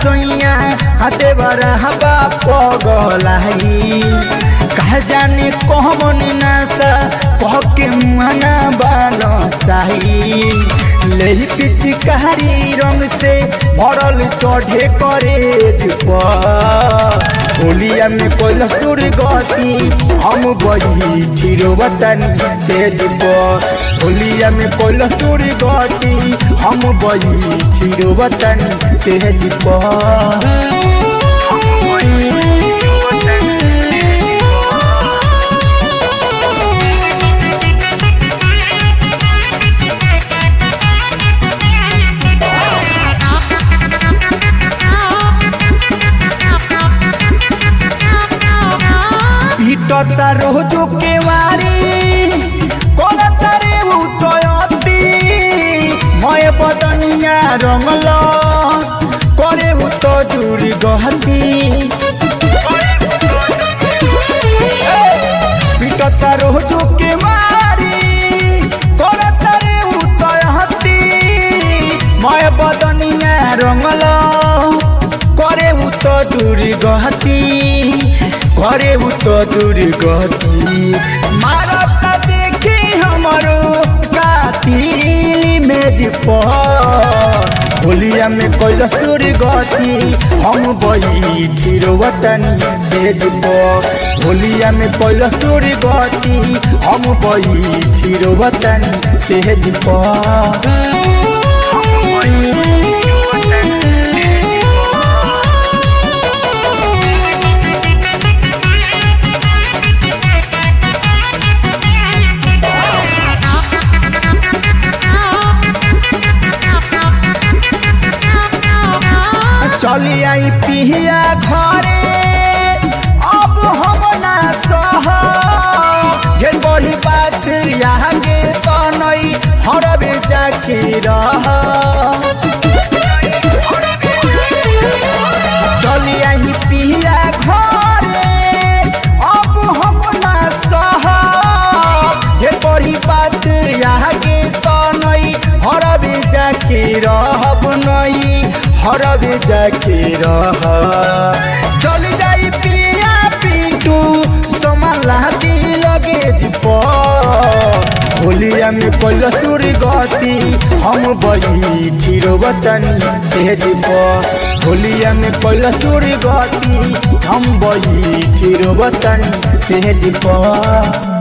सोइया हाथे बरा हवा पगलाई कह जाने कहमन नासा कह के मुआना बानो साही ले पिचकारी रंग से भरल चढ़े करे होलिया में कोल तुर गति हम बही ठिरो वतन से जीप होलिया में कोल तुर गति हम बही ठिरो वतन से जीप ইটতা রোজু কেওয়ারি করতারে উতয়তি ময় বদনিয়া রঙল করে উত জুড়ি গহতি পিটতা রোজু কেওয়ারি করতারে উতয়তি ময় বদনিয়া রঙল করে উত জুড়ি গহতি करे उ तो दुर्गति मारत देखी हमरो कातिल मेज पर होलिया में कैलस दुर्गति हम बैठी वतन सेज पर होलिया में कैलस दुर्गति हम बैठी वतन सेज पर चली आई पिया घरे अब हम ना सह गेल बड़ी बात आगे तो नहीं हरबे जाके रह चली आई पिया घरे अब हम ना सह गेल बड़ी बात आगे तो नहीं हरबे जाके रहब नहीं हरबे जाके रह चल जाई पिया पिंटू समाला दी लगे जिप होलिया में कोल तुर गति हम बही ठिरो वतन से जिप होलिया में कोल तुर गति हम बही ठिरो वतन से जिप